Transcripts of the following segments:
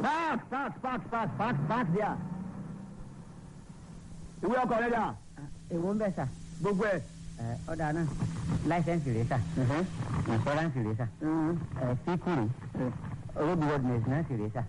park park park park park park there. ìwé ọkọ̀ rẹ̀ dà èwo ń bẹ̀ sà gbogbo ẹ̀. ẹ ọ̀dà náà láìsẹ̀nsì rẹ̀ sà ìfọ́ránsì rẹ̀ sà ẹ fíkù rẹ̀ road worthiness náà sì rẹ̀ sà.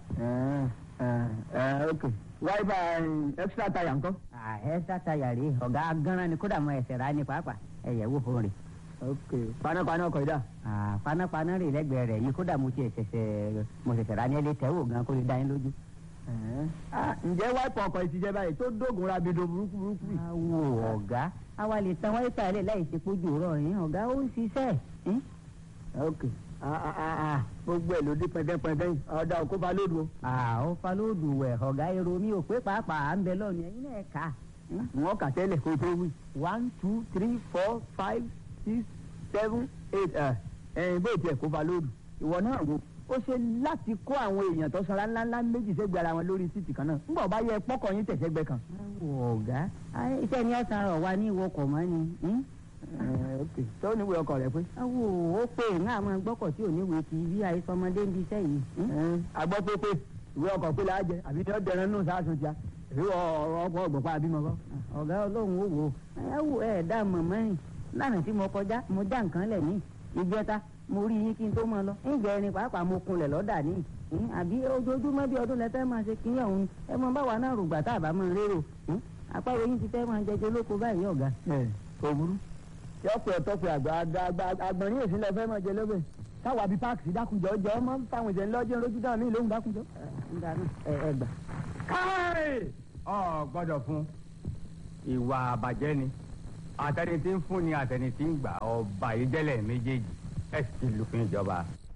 ok wáyébà extra tire ńkọ́. ẹ sátayà rèé ọ̀gá gánran ni kódà mọ ẹsẹ̀ rà ní pàápàá ẹ̀yẹ̀ wò fún rẹ̀. ok panápaná ọkọ̀ ìdá. panápaná rè lẹ́gbẹ̀ẹ́ rẹ̀ yìí kódà mo ti ṣẹ̀ṣẹ̀ mo ṣẹ̀ṣẹ̀ rà ní ẹlẹ́ tẹ́wò gan kó lè dá yín lójú. ǹjẹ́ wáìpù ọkọ̀ ìtìjẹ́ báyìí tó dógun rabido burúkú burúkú yìí. awo ọ̀gá àwa lè tan wáyé tààlẹ̀ láì ṣe pójú rọ̀ yín ọ̀gá ó ń ṣiṣẹ́ yín. ok gbogbo ẹ̀ ló dé pẹ́ndẹ́pẹ́ndẹ́ yìí ọ̀dà òkú ba lódu o. àwọn falóòdù wẹ̀ ọ̀gá èrò mi ò pé pàápàá à ń bẹ lọ́ọ̀nù ẹ̀yin náà kà á. wọ́n kà tẹ́lẹ̀ kó tó wí. one two three four five six seven eight ẹ̀yìn bó tiẹ̀ kó ba lódu. ìwọ náà wo ó ṣe láti kó àwọn èèyàn tó sanra ńláńlá méjì sẹ́gbẹ̀ẹ́ ara wọn lórí títì kan náà ńgbà ọba yẹ pọ́kọ̀ yín tẹ̀sẹ̀gbẹ́ kan. awo ọ̀gá iṣẹ́ ni ọ̀sán rọ̀ wá ní ìwọkọ̀ mọ́ ni. ok tó níwèé ọkọ̀ rẹ pé. awo ó pè ń àmọ́ gbọ́kọ̀ tí ò níwèé ti bí àìsọmọdé ń bí iṣẹ́ yìí. agbọ́ pé pé ìwé ọkọ̀ pé láàjẹ àbí ní ọ̀dẹ̀rẹ̀ nù sáàsùn tíá èyí ọ̀rọ̀ ọkọ̀ ọ̀gbọ̀pá àbímọ kọ́. ọ̀gá ọlọ́run ó wò ó ẹ wò ẹ dá mọ̀mọ́ yìí lánàá tí mo kọjá mo já nǹkan lẹ̀ ní ìjẹta mo rí yín kí n tó máa lọ ǹjẹ́ ẹni pàápàá mo kunlẹ̀ lọ́dà ní àbí ojoojúmọ́ bí ọdún lẹ́tẹ́ máa ṣe kí ọ̀hún ẹ mọ báwa náà rògbà tá a bá máa rérò apáwo yín ti fẹ́ máa jẹjẹ lóko báyìí ọ̀gá. ẹ kò burú yọpẹ ọtọpẹ àgbà àgbà àgbọ̀nrín èsì lẹ fẹ́ máa jẹ lọ́bẹ̀ káwa bíi páàkì sí dákunjọ jẹ ọmọ fáwọn ìṣẹ̀lẹ̀ lọ́jọ́ lójú dáhùn mí lóhùn dákunjọ. ẹ ẹ gbà. káì ọ gbọ́dọ̀ fún ìwà àbàjẹ́ ni àtẹni tí ń fún ni àtẹni tí ń gbà ọba ìjẹlẹ méjèèjì ẹ sì ti lùfin ìjọba.